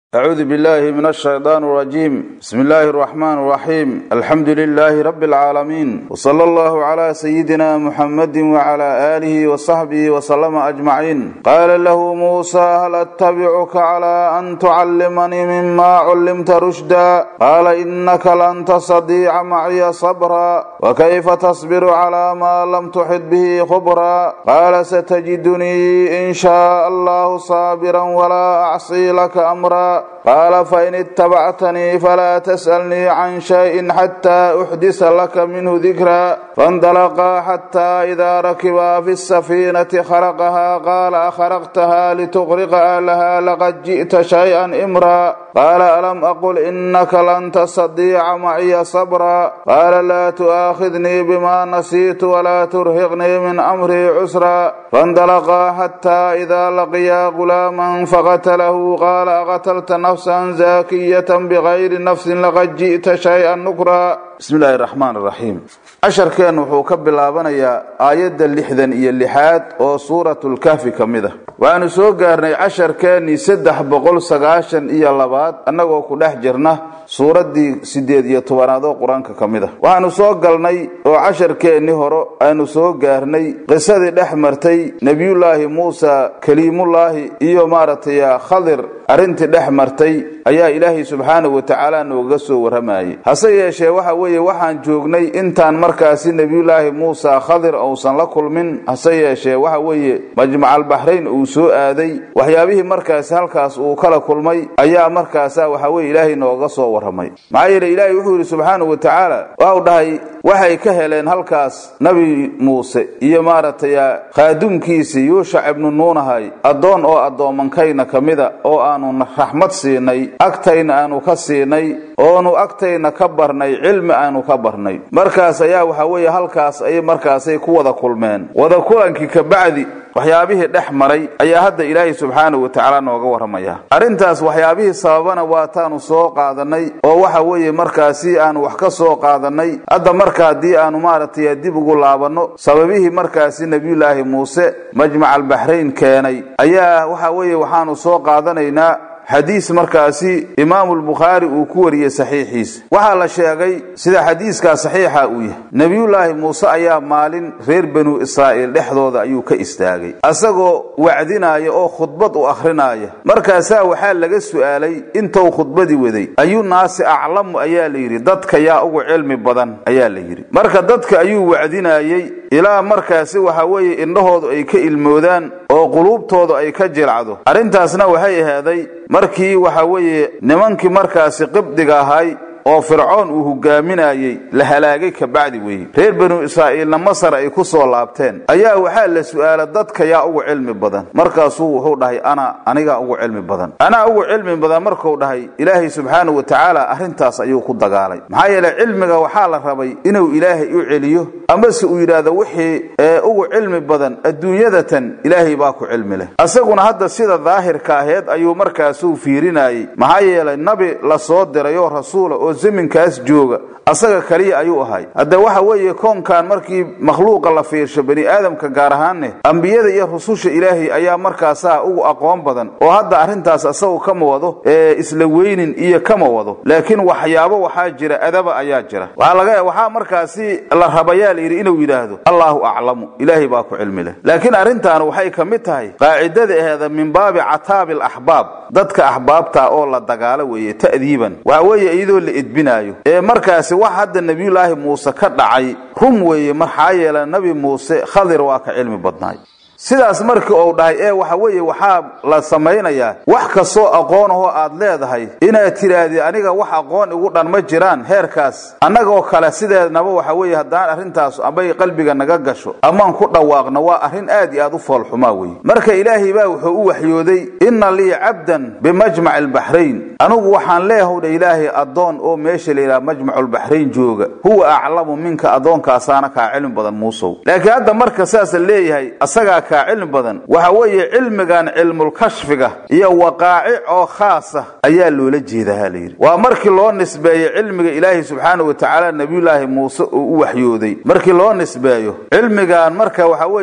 أعوذ بالله من الشيطان الرجيم بسم الله الرحمن الرحيم الحمد لله رب العالمين وصلى الله على سيدنا محمد وعلى آله وصحبه وسلم أجمعين قال له موسى هل أتبعك على أن تعلمني مما علمت رشدا قال إنك لن تستطيع معي صبرا وكيف تصبر على ما لم تحط به خبرا قال ستجدني إن شاء الله صابرا ولا أعصي لك أمرا قال فإن اتبعتني فلا تسألني عن شيء حتى أحدث لك منه ذكرا فانطلقا حتى إذا ركبا في السفينة خرقها قال أخرقتها لتغرق أهلها لقد جئت شيئا إمرا قال ألم أقل إنك لن تستطيع معي صبرا قال لا تؤاخذني بما نسيت ولا ترهقني من أمري عسرا فانطلقا حتى إذا لقيا غلاما فقتله قال أقتلت نفسا زاكية بغير نفس لقد جئت شيئا نكرا بسم الله الرحمن الرحيم casharkeen wuxuu ka bilaabanayaa aayadda lixdan iyo lixaad oo suuratulkahfi ka mid a waxaanu soo gaarnay casharkeennii saddex boqol sagaashan iyo labaad annagoo ku dhex jirna suuraddii siddeed iyo tobanaad oo qur-aanka ka mid a waxaanu soo galnay oo casharkeennii hore aanu soo gaarnay qisadii dhex martay nebiyullaahi muusa kaliimullaahi iyo maaragtay khadir arrintii dhex martay ayaa ilaahay subxaanahu wa tacaala noogaga soo warramayay hase yeeshee waxa weeye waxaan joognay intaan markaasi nebiyullaahi muusa khadir uusan la kulmin hase yeeshee waxa weeye majmacalbaxrayn uu soo aaday waxyaabihii markaasi halkaas uu kala kulmay ayaa markaasa waxa weye ilaahay nooga soo warramay maxaa yeele ilaahay wuxuu yidhi subxaanahu wa tacaala waxau dhahay waxay ka heleen halkaas nebi muuse iyo maaragtay khaadumkiisii yuushac ibnu nuunahay addoon oo addoomankayna ka mida oo aanu raxmad siinay agtayna aanu ka siinay oonu agtayna ka barnay cilmi aanu ka barnay markaas ayaa waxa weeye halkaas ay markaasay ku wada kulmeen wada kulankii kabacdi waxyaabihii dhex maray ayaa hadda ilaahay subxaanahu wa tacaala nooga warramaya arrintaas waxyaabihii sababana waataanu soo qaadanay oo waxa weeye markaasi aanu wax ka soo qaadanay hadda marka haddii aanu maaragtay dib ugu laabanno sababihii markaasi nebiyullaahi muuse majmacalbaxrayn keenay ayaa waxa weeye waxaanu soo qaadanaynaa xadiis markaasi imaamulbukhaari uu ku wariyey saxiixiisa waxaa la sheegay sida xadiiskaa saxiixa uu yahay nebiyullaahi muuse ayaa maalin reer banu israa'iil dhexdooda ayuu ka istaagay asagoo wacdinaaya oo khudbad u akhrinaya markaasaa waxaa laga su'aalay intou khudbadii waday ayuu naasi aclamu ayaa la yidhi dadka yaa ugu cilmi badan ayaa la yidhi marka dadka ayuu wacdinayey ilaa markaasi waxa weeye indhahoodu ay ka ilmoodaan oo quluubtoodu ay ka jilcdo arrintaasna waxay ahaaday markii waxa weeye nimankii markaasi qibdiga ahay oo fircoon uu hogaaminayey la halaagay kabacdi weeye reer banu israa'iilna masar ay ku soo laabteen ayaa waxaa la su'aala dadka yaa ugu cilmi badan markaasuu wuxuu dhahay ana anigaa ugu cilmi badan anaa ugu cilmi badan markuu dhahay ilaahay subxaanahu wa tacaala arrintaas ayuu ku dagaalay maxaa yeele cilmiga waxaa la rabay inuu ilaahay u celiyo amase uu yidhaahdo wixii ee ugu cilmi badan adduunyadatan ilaahay baa ku cilmi leh asaguna hadda sida daahirka aheed ayuu markaasuu fiirinayey maxaa yeelay nabi la soo diray oo rasuula oo zaminkaas jooga asaga kaliya ayuu ahay hadde waxa weeye koonkan markii makhluuqa la fiirsho bani aadamka gaar ahaanne ambiyada iyo rususha ilaahay ayaa markaasaa ugu aqoon badan oo hadda arrintaas asagu kama wado ee isla weynin iyo kama wado laakiin waxyaabo waxaa jira adaba ayaa jira waxaa markaasi la rabayaa layidhi inuu yidhaahdo allaahu aclamu ilaahay baa ku cilmi leh laakiin arrintaan waxay ka mid tahay qaacidada aheeda min baabi cataabi alaxbaab dadka axbaabta oo la dagaalo weeye ta'diiban waxa weeye iyadoo la edbinaayo ee markaasi wax hadda nebiyullaahi muuse ka dhacay rum weeye maxaa yeele nebi muuse khadir waa ka cilmi badnaay sidaas markii uu dhahay ee waxa weeye waxaa la samaynayaa wax kastoo aqoon ahoo aad leedahay inaad tidhaahdid aniga wax aqoon igu dhan ma jiraan heerkaas annagoo kale sideednaba waxa weeye haddaan arrintaas amay qalbiga naga gasho amaan ku dhawaaqno waa arrin aad iyo aad u foolxumaa weye marka ilaahay baa wuxuu u waxyooday inna lii cabdan bimajmaci albaxrayn anigu waxaan leeyahay dha ilaahay addoon oo meesha layidhaha majmaculbaxrayn jooga huwa aclamu minka addoonkaasaana kaa cilmi badan muusow laakiin hadda marka saasa leeyahay asagaa kaa cilmi badan waxa weeye cilmigan cilmulkashfiga iyo waqaacic oo khaasa ayaa loola jeedaha layidhi waa markii loo nisbeeyo cilmiga ilaahay subxaana wa tacaala nebiyullaahi muuse uu u waxyooday markii loo nisbeeyo cilmigan marka waxa weeye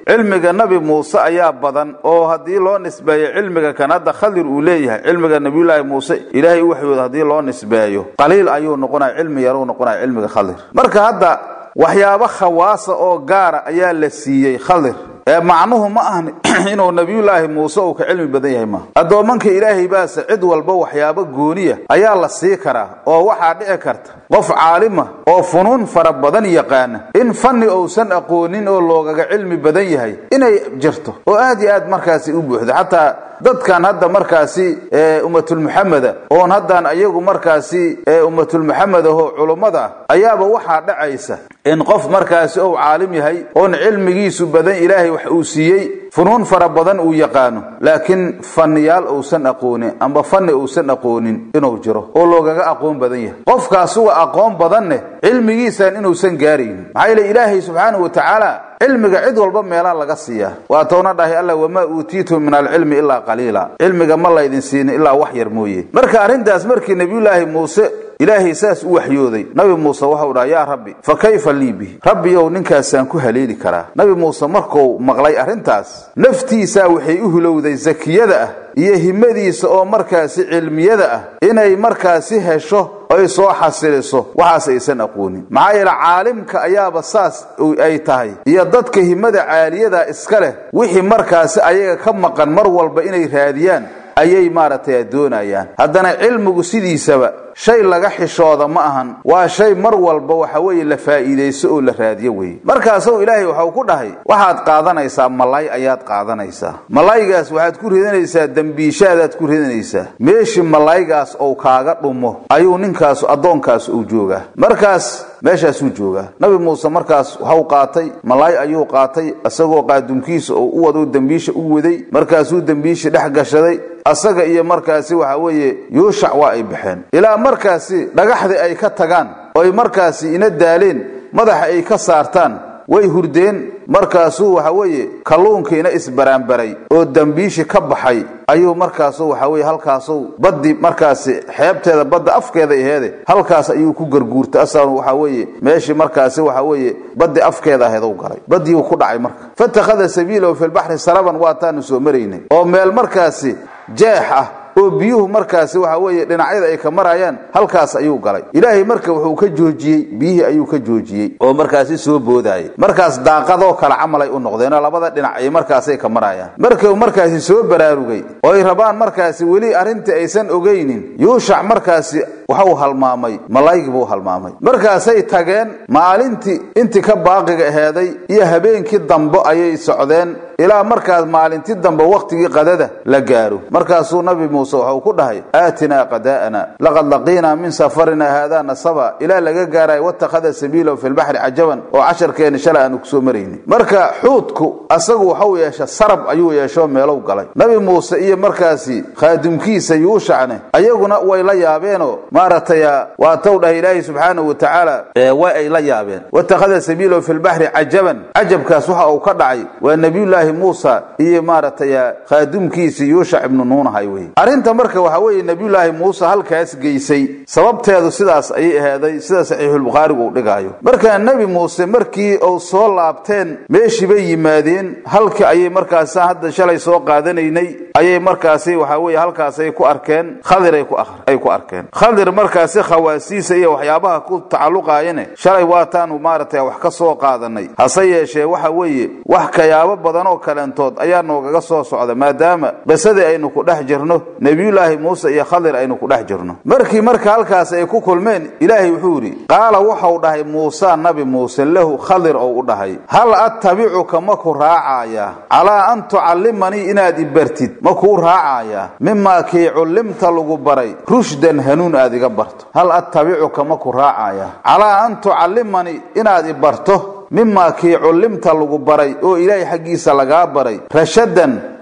cilmiga nabi muuse ayaa badan oo haddii loo nisbeeyo cilmiga kan hadda khadir uu leeyahay cilmiga nabiyulaahi muuse ilaahay u waxyooda haddii loo nisbeeyo qaliil ayuu noqonaya cilmi yaruu noqonaya cilmiga khadir marka hadda waxyaabo khawaasa oo gaara ayaa la siiyey khadir ee macnuhu ma ahan inuu nabiyulaahi muuse uu ka cilmi badan yahay maaha addoomanka ilaahay baase cid walba waxyaabo gooniya ayaa la sii karaa oo waxaa dhici karta qof caalima oo funuun fara badan yaqaana in fanni uusan aqoonin oo loogaga cilmi badan yahay inay jirto oo aad iyo aad markaasi u buuxdo xataa dadkan hadda markaasi ummatulmuxameda oon haddaan ayagu markaasi ummatulmuxamed ahoo culummada ah ayaaba waxaa dhacaysa in qof markaasi ou caalim yahay oon cilmigiisu badan ilaahay wax uu siiyey funuun fara badan uu yaqaano laakiin fanniyaal uusan aqoonin amba fanni uusan aqoonin inuu jiro oo loogaga aqoon badan yahay qofkaasuga aqoon badanne cilmigiisan inuusan gaaraynin maxaa yeele ilaahay subxaanahu wa tacaala cilmiga cid walba meelaa laga siiyaa waa toona dhahay alla wamaa uutiitum min alcilmi ilaa qaliila cilmiga ma laydin siinin ilaa wax yar mooye marka arrintaas markii nebiyulaahi muuse ilaahay saas u waxyooday nabi muuse waxau dhaha yaa rabbi fa kayfa lii bihi rabbiyow ninkaasaan ku haleeli karaa nabi muuse markuu maqlay arrintaas naftiisaa waxay u hulowday sakiyada ah iyo himadiisa oo markaasi cilmiyada ah inay markaasi hesho ay soo xasiliso waxaas aysan aqoonin maxaa yeele caalimka ayaaba saas ay tahay iyo dadka himada caaliyada iska leh wixii markaasi ayaga ka maqan mar walba inay raadiyaan ayay maaragtay doonayaan haddana cilmigu sidiisaba shay laga xishooda ma ahan waa shay mar walba waxa weeye la faa'iidayso oo la raadiyo weeye markaasuu ilaahay waxau ku dhahay waxaad qaadanaysaa malay ayaad qaadanaysaa malaygaas waxaad ku ridanaysaa dembiishaadaad ku ridanaysaa meeshii malaygaas ou kaaga dhumo ayuu ninkaas addoonkaas uu joogaa markaas meeshaasuu joogaa nabi muuse markaas waxau qaatay malay ayuu qaatay isagoo qaadumkiisa oo u wado dembiisha u waday markaasuu dembiisha dhex gashaday asaga iyo markaasi waxa weeye yuushac waa ay baxeen ilaa markaasi dhagaxdii ay ka tagaan oy markaasi ina daaleen madaxa ay ka saartaan way hurdeen markaasuu waxa weeye kalluunkiina isbaraanbaray oo dembiishi ka baxay ayuu markaasu waxa weye halkaasu baddi markaasi xeebteeda badda afkeeda aheede halkaas ayuu ku garguurtay asaanu waxa weeye meeshii markaasi waxa weeye baddi afkeeda aheed u galay baddiiuu ku dhacay marka fatakhada sabiilahu fi lbaxri saraban waataanu soo maraynay oo meel markaasi jeex ah oo biyuhu markaasi waxa weeye dhinacyada ay ka marayaan halkaas ayuu galay ilaahay marka wuxuu ka joojiyey biyihii ayuu ka joojiyey oo markaasi soo boodayay markaas daaqadoo kale camalay u noqdeenoo labada dhinac ay markaasay ka marayaan markuu markaasi soo baraarugay oo ay rabaan markaasi weli arrintii aysan ogaynin yuushac markaasi waxuu halmaamay malaygii buu halmaamay markaasay tageen maalintii intii ka baaqiga aheeday iyo habeenkii dambe ayay socdeen ilaa markaas maalintii dambe wakhtigii qadada la gaaro markaasuu nabi muuse waxau ku dhahay aatinaa qadaa'ana laqad laqiinaa min safarina haadaa nasaba ilaa laga gaarayo watakhada sabiilahu fi lbaxri cajaban oo casharkeeni shalay aanu kusoo maraynin marka xuudku asagu waxau yeesha sarab ayuu yeeshoo meelow galay nabi muuse iyo markaasi khaadimkiisa yuushacne ayaguna way la yaabeenoo maaragtay waa taw dhahay ilaahay subxaanahu wa tacaala way ay la yaabeen watakhada sabiilahu fi lbaxri cajaban cajabkaas waxa uu ka dhacay waa nebiyullaahi muusa iyo maaragtay khaadimkiisii yuushac ibnu nuunahay wey arrinta marka waxa weeye nebiyullaahi muuse halkaas geysay sababteedu sidaas ayay ahaaday sida saxiixulbukhaarigu uu dhigaayo markaa nebi muuse markii uu soo laabteen meeshii bay yimaadeen halkii ayay markaas hadda shalay soo qaadanaynay ayay markaasi waxa weeye halkaasay ku arkeen khadir ay ku arkeen khadir markaasi khawaasiisa iyo waxyaabaha ku tacalluqaayane shalay waataanu maaragtay wax ka soo qaadanay hase yeeshee waxa weeye wax kayaabo badan oo kaleentood ayaa noogaga soo socda maadaama qisadii aynu ku dhex jirno nebiyullaahi muuse iyo khadir aynu ku dhex jirno markii marka halkaas ay ku kulmeen ilaahay wuxuu yidhi qaala waxau dhahay muuse nabi muuse lahu khadir ou u dhahay hal attabicuka ma ku raacayaa calaa an tucallimanii inaad i bartid ma kuu raacayaa mimaa kii cullimta lagu baray rushdan hanuun aad iga barto hal attabicuka ma ku raacayaa calaa an tucallimanii inaad i barto mimaa kii cullimta lagu baray oo ilaahay xaggiisa lagaa baray rashadan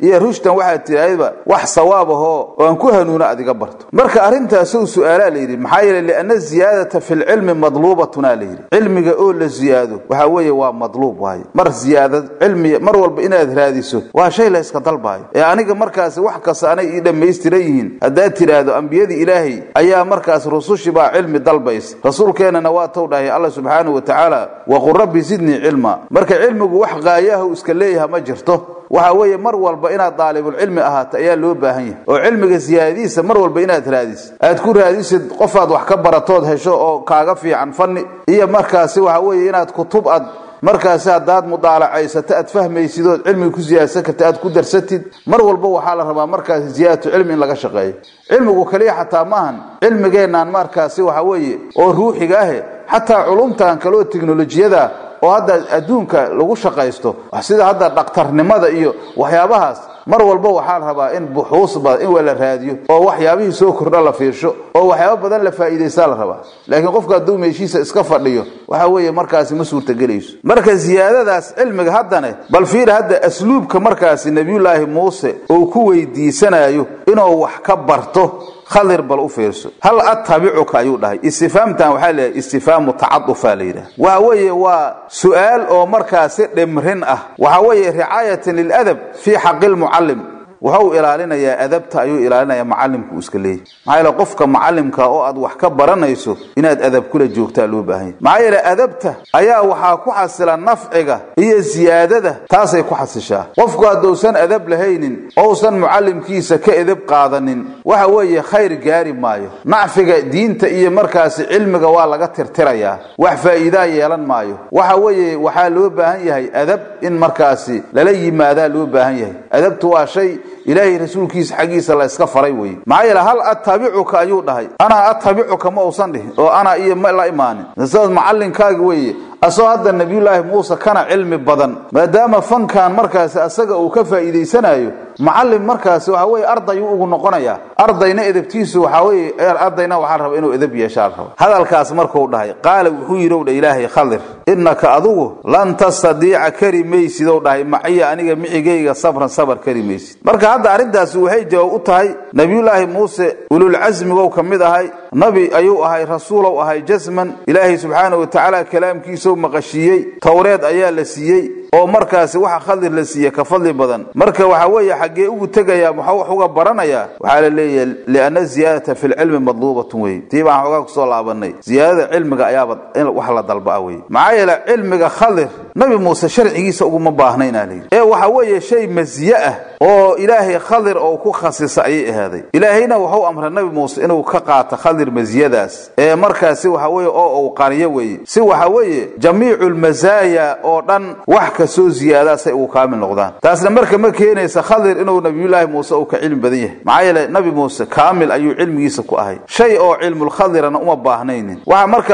iyo rushdan waxaad tidhaahdaba wax sawaab ahoo oo aan ku hanuuno adiga barto marka arrintaasou su-aalaa layidhi maxaa yeele lianna ziyaadata fi lcilmi madluubatunaa layidhi cilmiga oo la ziyaado waxaa weeye waa madluub waaye mar ziyaada cilmi mar walba inaad raadiso waa shay la yska dalbaayo ee aniga markaasi wax kasta anay ii dhammaystiran yihiin haddaad tidhaahdo ambiyadii ilaahay ayaa markaas rusushi baa cilmi dalbaysa rasuulkeennana waa tow dhahay alla subxaanahu wa tacaala waqul rabbi sidnii cilma marka cilmigu wax qaayahu iska leeyaha ma jirto waxa weeye mar walba inaad daalibulcilmi ahaato ayaa loo baahan yahay oo cilmiga siyaadadiisa mar walba inaad raadisid aad ku raadisid qofaad wax ka baratood hesho oo kaaga fiican fanni iyo markaasi waxa weeye inaad kutub ad markaasi haddaad mudaalacaysato aad fahmaysid ood cilmiga ku siyaadsan karta aad ku darsatid mar walba waxaa la rabaa markaasi ziyaadatu cilmi in laga shaqeeyo cilmigu kaliya xataa maahan cilmigeennan markaasi waxa weeye oo ruuxiga ahe xataa culumtan kaleo teknolojiyada oo hadda adduunka lagu shaqaysto sida hadda dhakhtarnimada iyo waxyaabahaas mar walba waxaa la rabaa in buxuus badan in waa la raadiyo oo waxyaabihii soo kordha la fiirsho oo waxyaabo badan la faa'iidaysaa la rabaa laakiin qofka hadduu meeshiisa iska fadhiyo waxa weeye markaasi ma suurtagelayso marka ziyaadadaas cilmiga haddane bal fiir hadda asluubka markaasi nebiyullaahi muuse uu ku weydiisanayo inuu wax ka barto khadir bal u fiirso hal attabicuka ayuu dhahay istifaamtan waxaa leeyahay istifaamu tacadufa la yidhaha waxa weeye waa su-aal oo markaasi dhimrin ah waxa weeye ricaayatan liladab fii xaqi lmucallim wuxuu ilaalinayaa adabta ayuu ilaalinayaa macalimku iska leeyahy maxaa yeele qofka macalimka oo aad wax ka baranayso inaad adab kula joogtaa loo baahanya maxaa yeele adabta ayaa waxaa ku xasila nafciga iyo siyaadada taasay ku xasishaa qofku hadduusan adab lahaynin ousan mucalimkiisa ka edab qaadanin waxa weeye khayr gaari maayo nacfiga diinta iyo markaasi cilmiga waa laga tirtirayaa wax faa'iidaa yeelan maayo waxa weeye waxaa loo baahan yahay adab in markaasi lala yimaadaa loo baahan yahay adabtu waa shay ilaahay rasuulkiisa xaggiisa la iska faray weye maxaa yeele hal attabicuka ayuu dhahay anaa attabicuka ma uusan dhihin oo anaa iyo ma la imaanin sidaas macalinkaaga weeye asagoo hadda nabiyullaahi muuse kana cilmi badan maadaama fankan markaasi asaga uu ka faa'iidaysanayo macallim markaasi waxa weye ardayuu ugu noqonayaa ardayna edabtiisu waxaa weye ardayna waxaa raba inuu edab yeeshaa raba hadalkaas markuu dhahay qaala wuxuu yidhi dha ilaahay khadir innaka adugu lan tastadiica kari maysid ou dhahay maciya aniga micigayga sabran sabar kari maysid marka hadda arrintaasi waxay jawaab u tahay nabiyullaahi muuse ululcasmigow ka mid ahay nabi ayuu ahay rasuulow ahay jasman ilaahay subxaana wa tacaala kalaamkiisau maqashiiyey towreed ayaa la siiyey oo markaasi waxa khadir la siiye ka fadli badan marka waxa weeye xaggee ugu tegayaa muxuu wax uga baranayaa waxaa la leeyahay lianna ziyaadata fi lcilmi madluubatun wey tii baan xoogaa kusoo laabanay ziyaadada cilmiga ayaaba in wax la dalbaa wey maxaa yeele cilmiga khadir nabi muuse sharcigiisa uguma baahnaynaa layidhi ee waxa weeye shay masiye ah oo ilaahay khadir oo ku khasisa ayay ahaaday ilaahayna wuxuu amray nabi muuse inuu ka qaato khadir masiyadaas ee markaasi waxa weye oo uu qariyo weeye si waxa weeye jamiicu lmasaaya oo dhan wax kasoo ziyaadaa say ugu kaamil noqdaan taasna marka ma keenaysa khadir inuu nabiyullaahi muuse uu ka cilmi badan yahay maxaa yeele nabi muuse kaamil ayuu cilmigiisa ku ahay shay oo cilmulkhadirana uma baahnaynin waxa marka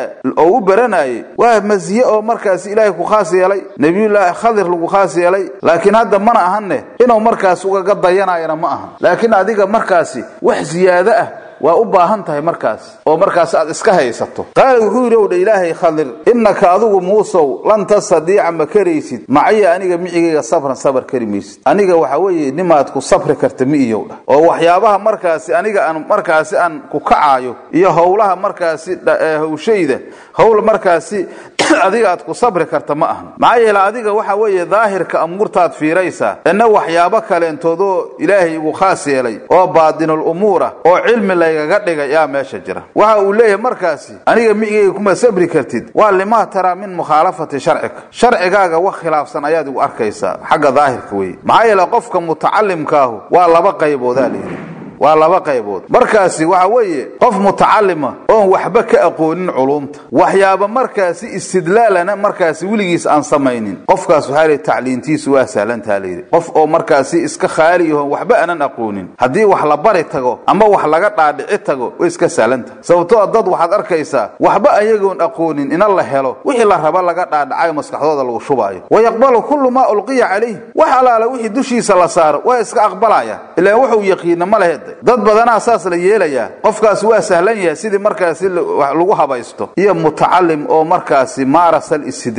oo u baranayay waa masiye oo markaasi ilaahay ku khaas yeelay nabiyullaahi khadir lagu khaas yeelay laakiin hadda mana ahanne inuu markaas ugaga dayanayana ma ahan laakiin adiga markaasi wax ziyaado ah waa u baahan tahay markaas oo markaas aad iska haysato qaala wuxuu yidhi ow dha ilaahay khadir innaka adigu muusow lan tastadiica ma karaysid macaya aniga micigayga sabran sabar kari maysid aniga waxa weeye nimaad ku sabri karta mi iyow dhah oo waxyaabaha markaasi aniga aan markaasi aan ku kacaayo iyo howlaha markaasi hawshayda howl markaasi adiga aad ku sabri karta ma ahan maxaa yeele adiga waxa weeye daahirka amuurtaad fiiraysaa ina waxyaabo kaleentoodoo ilaahay igu khaas yeelay oo baadinul umuura oo cilmi laygaga dhigay yaa meesha jira waxa uu leeyahay markaasi aniga micigayga kuma sabri kartid waa limaa taraa min mukhaalafati sharcika sharcigaaga wax khilaafsan ayaad igu arkaysaa xagga daahirka weye maxaa yeele qofka mutacalimkaahu waa laba qayboodaa layidhi waa laba qaybood markaasi waxa weeye qof mutacalima oon waxba ka aqoonin culumta waxyaaba markaasi istidlaalana markaasi weligiis aan samaynin qofkaas waxaa lihi tacliintiisu waa sahlantaha layidhi qof oo markaasi iska khaali yahoon waxba aanan aqoonin haddii wax la bari tago ama wax laga dhaadhici tago way iska sahlantaha sababtoo dad waxaad arkaysaa waxba ayagoon aqoonin ina la helo wixii la raba laga dhaadhacayo maskaxdooda lagu shubaayo wayaqbalu kullu maa ulqiya calayh wax alaala wixii dushiisa la saaro waa iska aqbalaya ilaan wuxuu yaqiina ma lehed dad badanaa saas la yeelayaa qofkaasi waa sahlan yahay sidii markaasi lagu habaysto iyo mutacalim oo markaasi maaras alistidlaal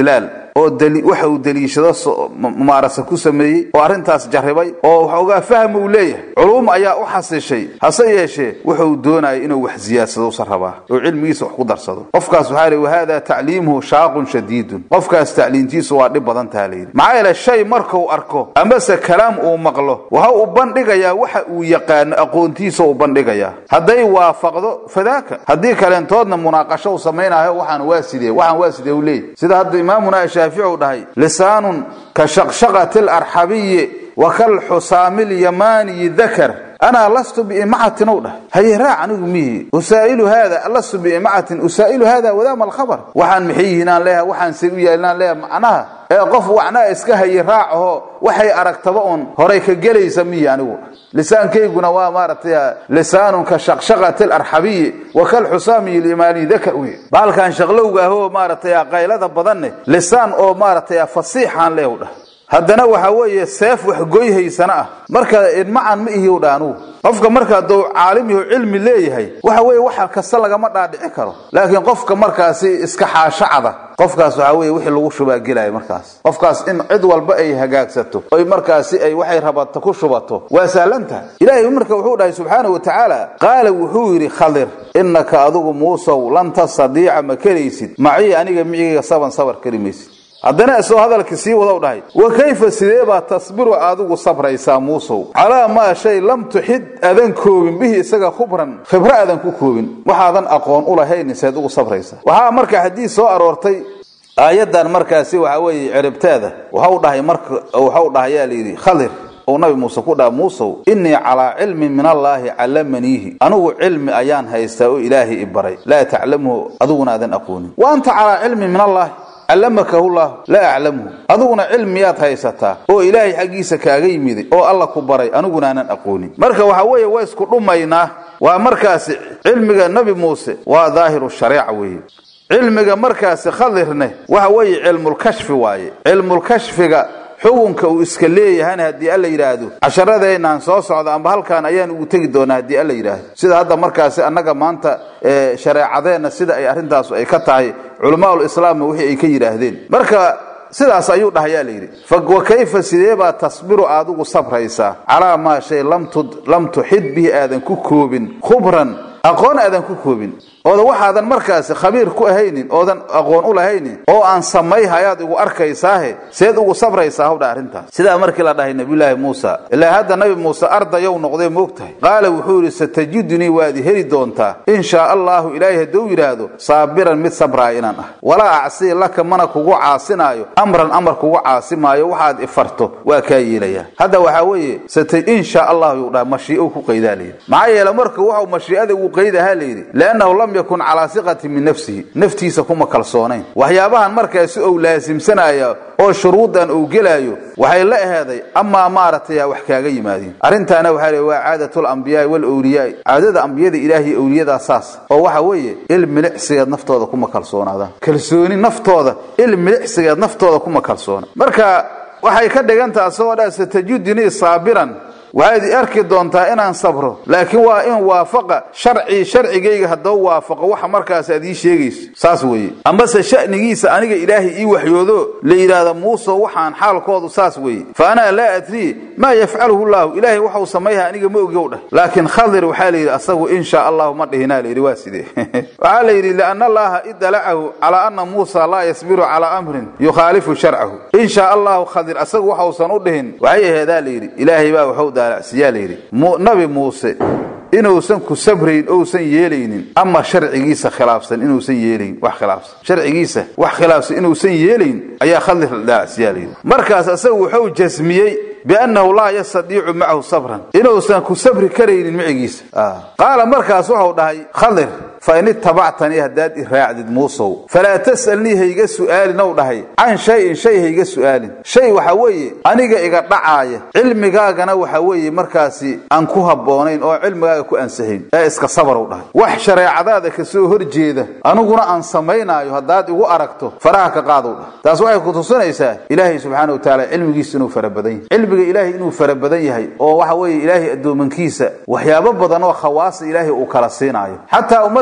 oo waxa uu deliishado mumaarasa ku sameeyey oo arrintaas jarribay oo waxoogaa faham uu leeyahay culuum ayaa u xasishay hase yeeshee wuxuu doonayay inuu wax siyaadsado usa rabaa oo cilmigiisa wax ku darsado qofkaas waxaa lihi wahada tacliimuhu shaaqun shadiidun qofkaas tacliintiisu waa dhib badan taha layidhi maxaa yeele shay markuu arko amase kalaam uu maqlo waxa uu bandhigayaa waxa uu yaqaano aqoontiisa uu bandhigayaa hadday waafaqdo fadaaka haddii kaleentoodna munaaqasho u samaynayo waxaan waa sidee waxaan waa sidee u leeyahy sida hadda imaamuna shaafici uu dhahay lisaanun ka shaqshaqati alarxabiyi wa kalxusaami lyamaaniyi dakar anaa lastu biimacatin u dhah haye raac anigu mihi usaa'ilu haada lastu biimacatin usaa'ilu haada wadaama alkhabar waxaan maxay yihiin aan leeyahay waxaan say u yaalin aan leeyahay macnaha ee qof wacnaa iska haye raacaho waxay aragtaba un horay ka gelaysa mihi anigu lisaankayguna waa maaragtay lisaanun ka shaqshaqati alarxabiyi wa kalxusaami limaani dakar wey baalkan shaqlowga ahoo maaragtay qaylada badanne lisaan oo maaragtay fasiixaan leeyahu dhah haddana waxa weeye seef wax goyhaysana ah marka idmacan ma ihiw dha anugu qofka marka hadduu caalim yaho cilmi leeyahay waxa weeye waxa kasta lagama dhaadhici karo laakiin qofka markaasi iska xaashacada qofkaas waxa weye wixii lagu shubaa gelaya markaas qofkaas in cid walba ay hagaagsato oy markaasi ay waxay rabata ku shubato waa sahlantaha ilaahay marka wuxuu dhahay subxaana wa tacaala qaala wuxuu yidhi khadir innaka adigu muusow lan tastadiica ma karaysid macii aniga micigayga saban sabar kari maysid haddana isoo hadalka sii wadow dhahay wa kayfa sidee baa tasbiru adigu sabraysaa muusow calaa maa shay lam tuxid adan koobin bihi isaga khubran khibro adan ku koobin waxaadan aqoon u lahayn seed ugu sabraysaa waxaa marka xadiis soo aroortay aayaddan markaasi waxa weeye ciribteeda waxau dhahay marka waxau dhahayaa layidhi khadir uu nabi muuse ku dhaha muusow innii calaa cilmin min allaahi callamaniihi anigu cilmi ayaan haystaa oo ilaahay i baray laa taclamuhu adiguna aadan aqoonin wa anta calaa cilmin min allaahi callamakahu llahu laa aclamhu adiguna cilmiyaad haysataa oo ilaahay xaggiisa kaaga yimiday oo alla ku baray aniguna aanan aqoonin marka waxa weeye waa isku dhumaynaa waa markaasi cilmiga nebi muuse waa daahiru shareeca weeye cilmiga markaasi khadirne waxa weeye cilmulkashfi waaye cilmulkashfiga xukunka uu iska leeyahana haddii alla yidhaahdo casharadeenaan soo socda amba halkaan ayaan ugu tegi doonaa haddii alla yidhaahdo sida hadda markaasi annaga maanta shareecadeenna sida ay arrintaas ay ka tahay culamaul islaamna wixii ay ka yidhaahdeen marka sidaas ayuu dhahayaa la yidhi wa kayfa sidee baa tasbiru aadigu sabraysaa calaa maa shay lam tuxid bihi aadan ku koobin khubran aqoon aadan ku koobin ooda waxaadan markaasi khabiir ku ahaynin oodan aqoon u lahaynin oo aan samayhayaad igu arkaysaahe seed ugu sabraysaa hawdha arrintaas sidaa markii la dhahay nabiyulaahi muusa ilaa hadda nabi muuse ardayow noqdee moogtahay qaala wuxuu yidhi satajidunii waad i heli doontaa in shaa allahu ilaahay hadduu yidhaahdo saabiran mid sabraaya inaan ah walaa acsii laka mana kugu caasinaayo amran amar kugu caasimaayo waxaad ifarto waa kaa yeelayaa hadda waxaa weeye in shaa allahu yuu dhaha mashii'ou ku qaydaa layidhi maxaa yeele marka waxau mashii'ada ugu qaydahaa layidhi liannahu lam yakun calaa siqati min nafsihi naftiisa kuma kalsoonayn waxyaabahan markaasi ou laasimsanaya oo shuruudan uu gelaayo waxay la aheeday amaa maaragtay wax kaaga yimaadeen arrintaana waxaa le waa caadatul ambiyaai walawliyaai caadada ambiyada ilaahiy awliyadaa saas oo waxa weeye il milicsigeed naftooda kuma kalsoonaadaan kalsooni naftooda il milicsigeed naftooda kuma kalsoona marka waxay ka dhigantaha asagoo dha satajidunii saabiran waxaad arki doontaa inaan sabro laakiin waa in waafaqa sharcii sharcigayga haddaba waafaqo waxa markaas aad ii sheegayso saas weeye amase sha'nigiisa aniga ilaahay ii waxyoodo la yidhaahda muuse waxaan xaalkoodu saas weeye fa anaa laa adrii maa yafcaluhu llaahu ilaahay waxau samayha aniga ma ogow dheh laakiin khadir waxaa la yidhi asagu in shaa allahu ma dhihinaa layidhi waa sidee waxaa la yidhi lianna allaha idalacahu calaa ana muusa laa yasbiru calaa amrin yukhaalifu sharcahu in shaa allahu khadir asagu waxausan u dhihin waxay aheedaa la yidhi ilaahay baa waxu siyaa layidhi nabi muuse inuusan ku sabrayn ousan yeelaynin ama sharcigiisa khilaafsan inuusan yeelayn wax khilaafsan sharcigiisa wax khilaafsan inuusan yeelayn ayaa khadir dhaacsiyaa layidhi markaas asagu wuxuu jasmiyey biannahu laa yastadiicu macahu sabran inuusan ku sabri karaynin micigiisa qaala markaas waxau dhahay khadir fain itabactanii haddaad i raacdid muusow falaa tas'alnii hayga su'aalin ou dhahay can shayin shay hayga su'aalin shay waxa weeye aniga iga dhacaaya cilmigaagana waxa weeye markaasi aan ku habboonayn oo cilmigaaga ku ansahayn ee iska sabarow dhahay wax shareecadaada ka soo horjeeda aniguna aan samaynaayo haddaad igu aragto faraha ka qaadow dhahay taas waxay ku tusinaysaa ilaahay subxaana wa tacaala cilmigiisa inuu fara badan yahay cilmiga ilaahay inuu fara badan yahay oo waxa weeye ilaahay addoomankiisa waxyaabo badan oo khawaasa ilaahay uu kala siinaayo xataa ummadda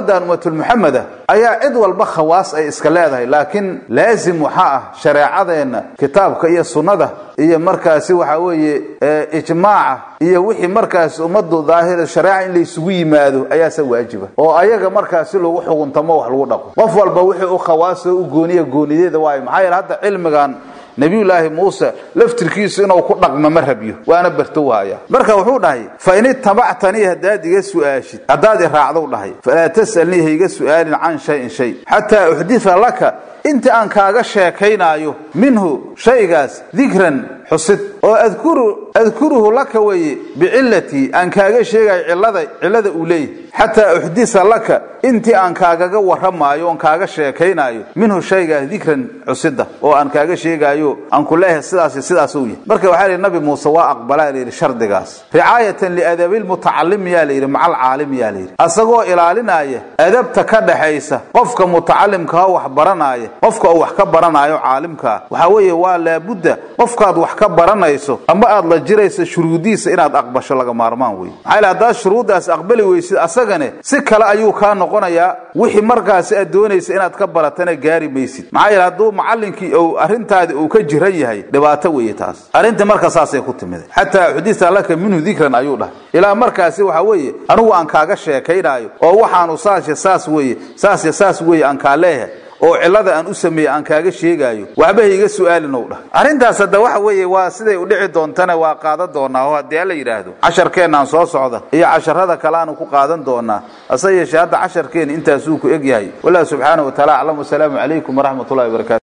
ummadan ummatulmuxameda ayaa cid walba khawaas ay iska leedahay laakiin laazim waxaa ah shareecadeenna kitaabka iyo sunnada iyo markaasi waxa weeye ijmaaca iyo wixii markaasi ummadu daahira shareeca in laysugu yimaado ayaase waajiba oo ayaga markaasi lagu xuguntamo wax lagu dhaqo qof walba wixii u khawaasoo u gooniya goonideeda waayo maxaa yeele hadda cilmigan nabiyulaahi muuse laftirkiisu inuu ku dhaqmo ma rabyo waana bartowhaya marka wuxuu dhahay fa in itabactanii haddaad iga su'aashid haddaad i raacdou dhahay falaa tas'alnii ha iga su'aalin can shayin shay xataa uxdita laka inta aan kaaga sheekaynaayo minhu shaygaas dikran xusid oo adkuru adkuruhu laka weeye bicillatii aan kaaga sheegayo cillada cillada uu leeyahy xataa uxdisa laka intii aan kaagaga warramaayo oon kaaga sheekaynaayo minhu shaygaas dikran xusida oo aan kaaga sheegaayo aan ku leeyahay sidaas sidaas uu yahay marka waxaa lihi nabi muuse waa aqbalaa layidhi shardigaas ricaayatan liadabilmutacalim yaa layidhi macal caalim yaa layidhi asagoo ilaalinaya adabta ka dhaxaysa qofka mutacalimkaa wax baranaya qofka uu wax ka baranaayo caalimkaa waxaa weeye waa laabudda qofkaad wax ka baranayso ama aad la jirayso shuruudiisa inaad aqbasho laga maarmaan wey maxaa yidhi haddaad shuruuddaas aqbali weysid asagane si kale ayuu kaa noqonayaa wixii markaasi aad doonaysa inaad ka baratana gaari maysid maxaa yeele hadduu macallinkii ou arrintaadi uu ka jiran yahay dhibaato weeye taas arrintii marka saasay ku timid xataa xudisa laka minhu dikran ayuu dhahay ilaa markaasi waxa weeye anigu aan kaaga sheekaynaayo oo waxaanu saasya saas weeye saasya saas weeye aan kaa leeyahay oo cillada aan u sameeyey aan kaaga sheegaayo waxba ha iga su'aalin ou dhah arrintaas hadda waxa weeye waa siday u dhici doontana waa qaadan doonaa oo haddii alla yidhaahdo casharkeennaan soo socda iyo casharada kale aanu ku qaadan doonaa hase yeeshee hadda casharkeenna intaasuu ku eg yahay wallahu subxaana wa taala aclam wasalaamu calaykum waraxmat ullahi wabarakatu